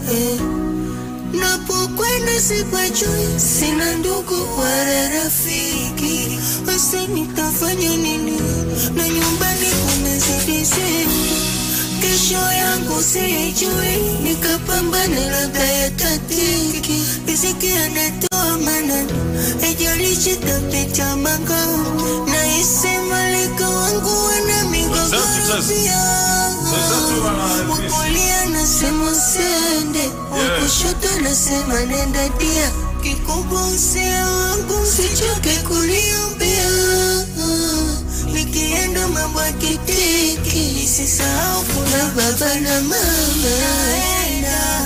eh. Napokwenda sipajui, sina ndugu wala rafiki, hasa nitafanya nini? Na nyumbani kumezidi sehemu, kesho yangu sijui, nikapambana labda yatatiki, riziki anatoa manani, haijalishi tapita makao, na isi malika wangu wana migogoro pia Wakulia nasema usiende, wakushoto nasema nenda dia. Kikubwa usia wangu usichoke kuniombea, nikienda mambo akitiki, nisisahau kuna baba na mama. Naenda,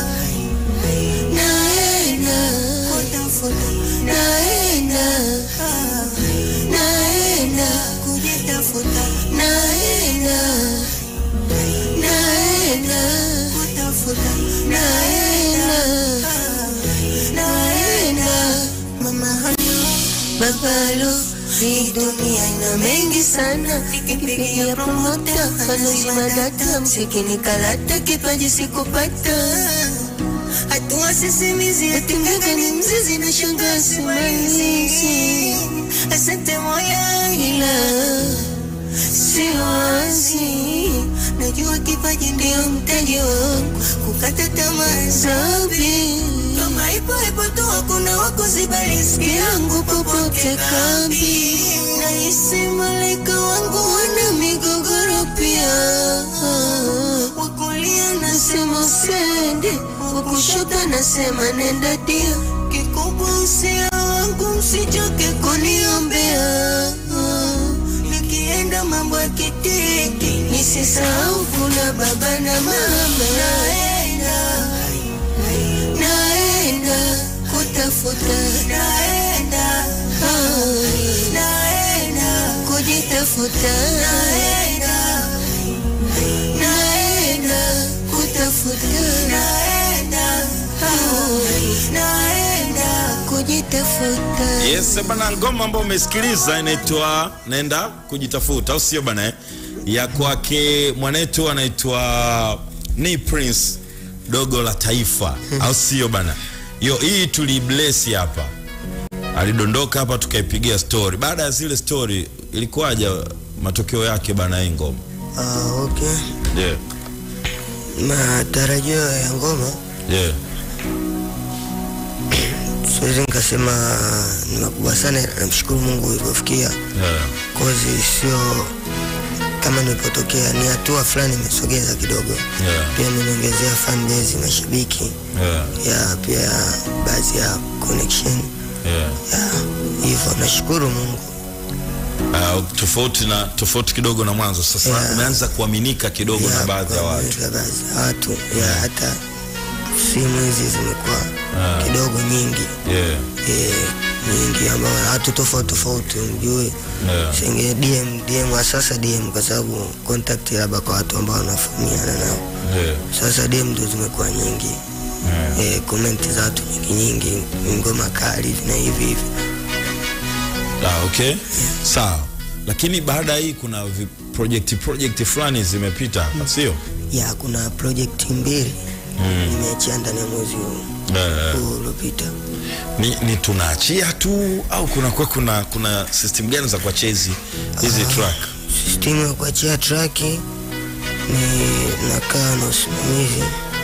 naenda kutafuta, naenda, naenda kujitafuta, naenda naenda kutafuta, naenda, naenda mama halo, baba halo, hii dunia ina mengi sana, nikipigia promota aloima data, mziki ni kalata, kipaji sikupata hatua sisimizi, atingaga ni mzizi na shanga simalizi. Asante moya ila siwazi najua kipaji ndio mtaji wangu, kukata tamaa sabi kama ipo ipo tu, hakuna wakuziba riziki yangu popote kambi. Nahisi malaika wangu wana migogoro pia, wakulia nasema usende, wakushoto nasema nenda dia. Kikubwa usia wangu msichoke kuniombea nikienda mambo ya kitiki, nisisahau kuna baba na mama. Naenda, naenda kutafuta, naenda, ah, naenda kujitafuta, naenda, naenda kutafuta, naenda, ah, naenda kujitafuta. Yes, bana, ngoma ambayo umesikiliza inaitwa Nenda Kujitafuta, au sio bana? eh? Ya kwake mwanetu anaitwa ni Prince dogo la taifa, au sio bana? Yo, hii tulibless hapa, alidondoka hapa tukaipigia story. Baada ya zile story, ilikuwaje matokeo yake bana, hii ngoma? Ah, okay. Yeah, Matarajio ya ngoma yeah, siwezi nikasema ni makubwa sana, namshukuru Mungu ilivyofikia yeah, kozi, sio kama nilipotokea, ni hatua fulani imesogeza kidogo, yeah, pia imeniongezea fan base, mashabiki yeah, ya pia baadhi ya connection yeah. ya hivyo, nashukuru Mungu. Uh, tofauti na tofauti kidogo na mwanzo sasa, Yeah. umeanza kuaminika kidogo na baadhi ya watu. kwa baadhi ya watu ya hata simu hizi zimekuwa kidogo nyingi Yeah, eh, nyingi ambao watu tofauti tofauti mjue yeah. senge DM DM wa sasa DM kwa sababu contact labda kwa watu ambao wanafahamiana nao. Yeah. Sasa DM ndio zimekuwa nyingi Yeah. eh, comment za watu nyingi nyingi, ngoma kali hivi na hivi hivi. Ah, okay. Sawa. Lakini baada ya hii kuna vi- project project fulani zimepita hapa, sio? Ya kuna project mbili nimeachia ndani ya mwezi huu Eh, huu uliopita. ni, ni tunaachia tu au kuna kwa kuna kuna system gani za kuachia hizi hizi track? System ya kuachia track ni nakaa na usimamizi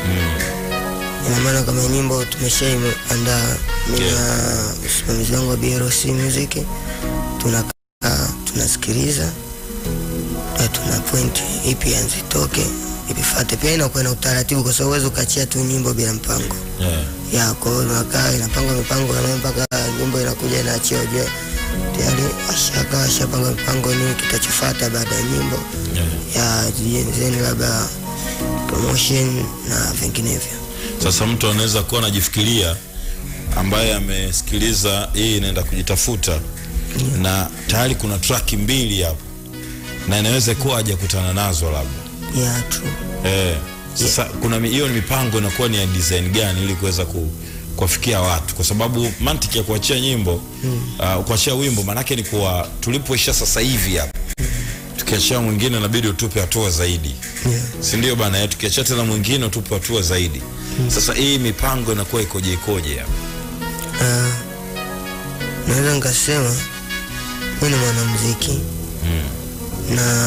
ina maana kama nyimbo tumeshaiandaa mimi na usimamizi wangu wa BRC Music, tunakaa tunasikiliza na tuna point ipi anze toke ipifate. Pia inakuwa na utaratibu, kwa sababu huwezi ukaachia tu nyimbo bila mpango Yeah. ya kwa hiyo unakaa inapangwa mipango na mpaka nyimbo inakuja inaachia, ujue tayari ashaka ashapanga mipango nini kitachofuata baada ya nyimbo Yeah. ya jenzeni labda promotion na vinginevyo. Sasa mtu anaweza kuwa anajifikiria ambaye amesikiliza hii inaenda kujitafuta na tayari kuna track mbili hapo na inaweza kuwa hajakutana nazo labda ya true Eh, sasa kuna mi- hiyo ni mipango inakuwa ni ya design gani ili kuweza ku, kuwafikia watu, kwa sababu mantiki ya kuachia nyimbo uh, kuachia wimbo maanake ni kuwa tulipoisha sasa hivi hapa tukiachia mwingine inabidi utupe hatua zaidi yeah. si ndio bana eh, tukiachia tena mwingine utupe hatua zaidi sasa hii mipango inakuwa ikoje ikoje hapa Ah, naweza nikasema mi ni mwanamuziki na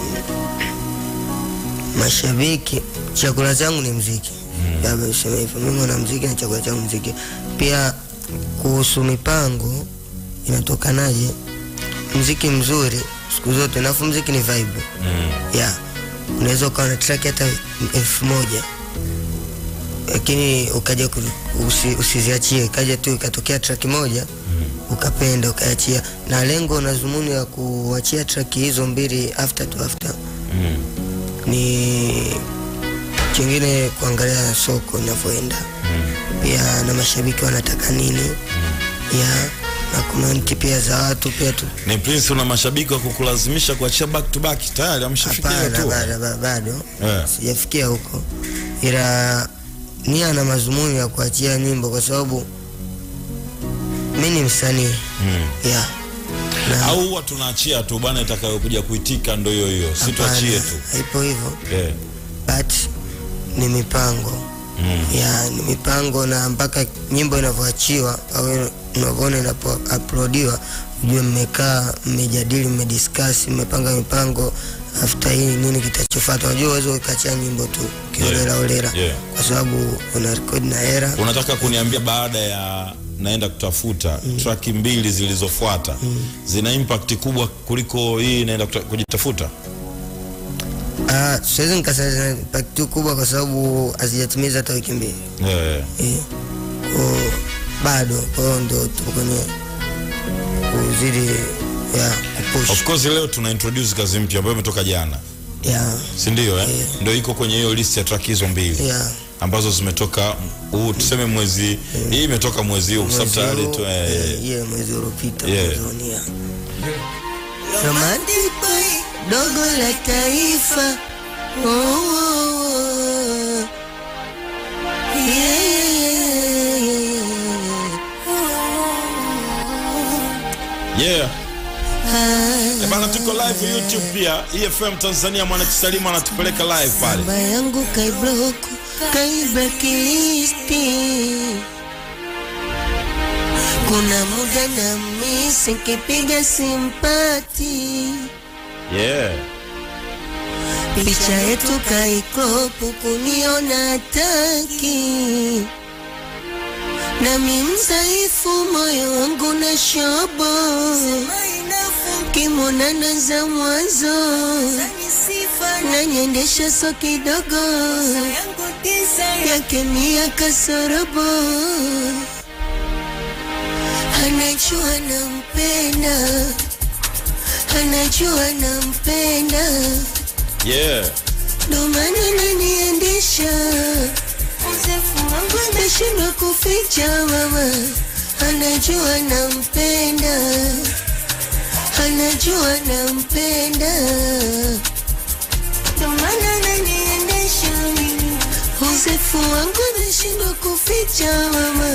mashabiki chakula changu ni mziki labda useme hivyo mi mwanamuziki na chakula changu mziki pia kuhusu mipango inatokanaje mziki mzuri siku zote nafu mziki ni vibe mm. yeah. unaweza ukawa na track hata elfu moja lakini ukaja ku- usi, usiziachie ikaja tu ikatokea track moja ukapenda ukaachia na lengo na dhumuni ya kuachia track hizo mbili after to after Mm. ni kingine kuangalia soko inavyoenda pia na mashabiki wanataka nini ya na komenti pia za watu pia tu ni prince una mashabiki wa kukulazimisha kuachia back to back tayari ameshafikia hiyo Hapana, tu bado, bado, bado. Eh. sijafikia huko, ila nia na mazumuni ya kuachia nyimbo kwa sababu mi ni msanii mm. yeah. na au huwa tunaachia tu bana itakayokuja kuitika ndo hiyo hiyo si tuachie hapana, tu haipo hivyo yeah. but ni mipango mm. ya ni mipango na mpaka nyimbo inavyoachiwa au unavyoona inapouploadiwa ujue mmekaa mmejadili mmediscuss mmepanga mipango after hii nini kitachofuata unajua uwezo ukachia nyimbo tu kiolela olela Yeah. kwa sababu una rekodi na hera unataka kuniambia baada ya naenda kutafuta mm. traki mbili zilizofuata mm. zina impact kubwa kuliko hii naenda kuta- kujitafuta Ah, siwezi nikasema zina impact tu kubwa kwa sababu hazijatimiza hata wiki mbili yeah. Eh, kwa bado kwa hiyo ndo tupo kwenye kuzidi ya kupush of course leo tuna introduce kazi mpya ambayo imetoka jana ya si ndio eh? Yeah. ndio iko kwenye hiyo list ya track hizo mbili ya ambazo zimetoka huu tuseme mwezi hii imetoka mwezi huu kwa sababu mwezi tayari huu, tu eh, eh, yeah, mwezi uliopita Yeah. mwanzoni, yeah. Romantic boy, dogo la taifa oh, oh, oh. Yeah, yeah, yeah Ah, Eh, bana tuko live youtube pia efm tanzania mwanakisalimu anatupeleka live pale namba yangu kaibloku kaibakilisti kuna muda na misi kipiga simpati yeah picha yetu kaiklopu kuniona taki nami mzaifu moyo wangu na shobo kimonana za mwanzo nanyendesha so kidogo yake mia kasorobo anajua nampenda anajua nampenda yeah ndo maana naniendesha uzefu wangu ameshindwa kuficha mama anajua nampenda anajua nampenda ndo maana naniendesha mimi uzefu wangu ameshindwa kuficha mama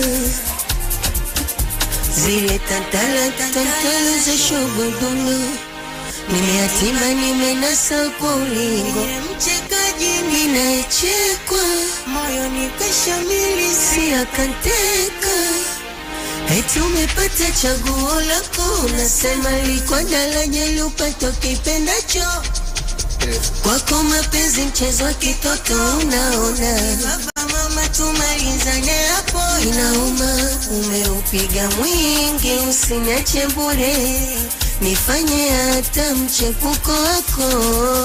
zile tantala tantala za shogodolo nimeatima nimenasa kwa ulingo mchekaji ninayechekwa moyo nikashamili si akanteka eti umepata chaguo lako unasema liko daraja liupata kipendacho kwako mapenzi mchezo wa kitoto unaona baba mama tumalizane hapo inauma umeupiga mwingi usiniache bure nifanye hata mchepuko wako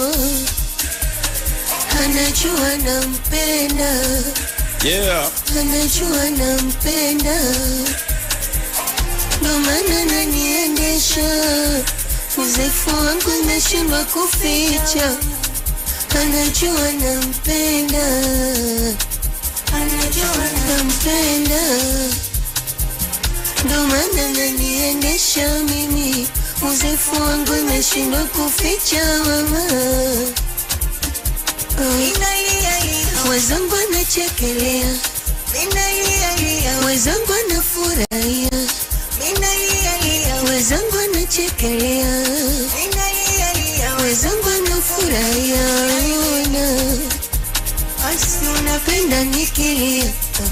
anajua nampenda yeah anajua nampenda ndo maana naniendesha uzefu wangu imeshindwa kuficha anajua nampenda anajua nampenda ndo maana naniendesha mimi uzefu wangu imeshindwa kuficha mama oh. wezangu anachekelea wezangu anafurahia wezangu anachekelea mwenzangu anafurahia ona asi unapenda nikilia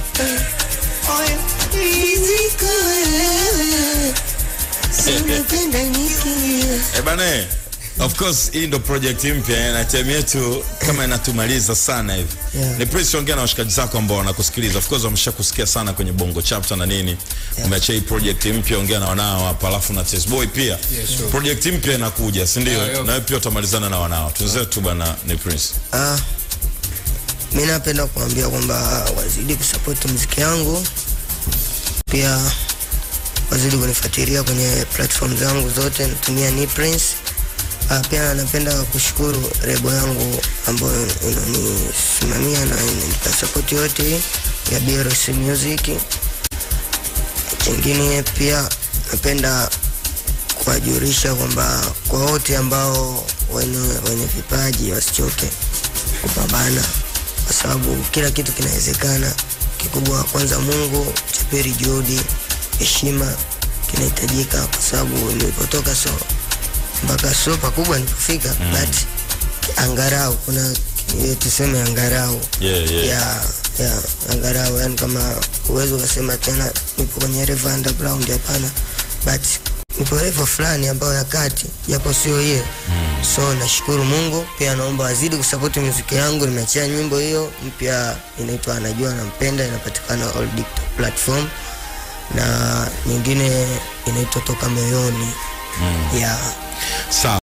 rizika wewe si unapenda nikilia Eh bane, of course hii ndo project mpya eh, na time yetu kama inatumaliza sana hivi. Yeah. Ni Prince, ongea na washikaji zako ambao wanakusikiliza. Of course wameshakusikia sana kwenye Bongo Chapter na nini. Umeacha hii project mpya, ongea na wanao hapa, alafu na Test Boy pia. Yeah, sure. Project mpya inakuja, si ndio? Yeah, yeah. Na wewe pia utamalizana na wanao. Tunzetu bana ni Prince. Ah, mi napenda kuambia kwamba wazidi kusapoti muziki yangu, pia wazidi kunifuatilia kwenye platform zangu zote, natumia ni Prince. Ah, pia napenda kushukuru rebo yangu ambayo inanisimamia na inanipa sapoti yote ya BRC Music. Chingine pia napenda kuwajulisha kwamba kwa wote ambao wenye, wenye vipaji wasichoke kupambana, kwa sababu kila kitu kinawezekana. Kikubwa kwanza Mungu, cha pili juhudi, heshima kinahitajika, kwa sababu nilipotoka so mpaka so pakubwa nilipofika mm. but angarau kuna eh, tuseme angarau Yeah, yeah. ya ya angarau yani kama uwezo ukasema tena nipo kwenye level underground hapana but nipo level fulani ambayo ya kati japo sio hiyo mm. so nashukuru mungu pia naomba wazidi kusapoti muziki yangu nimeachia nyimbo hiyo mpya inaitwa anajua nampenda inapatikana all digital platform na nyingine inaitwa toka moyoni mm. ya Sawa.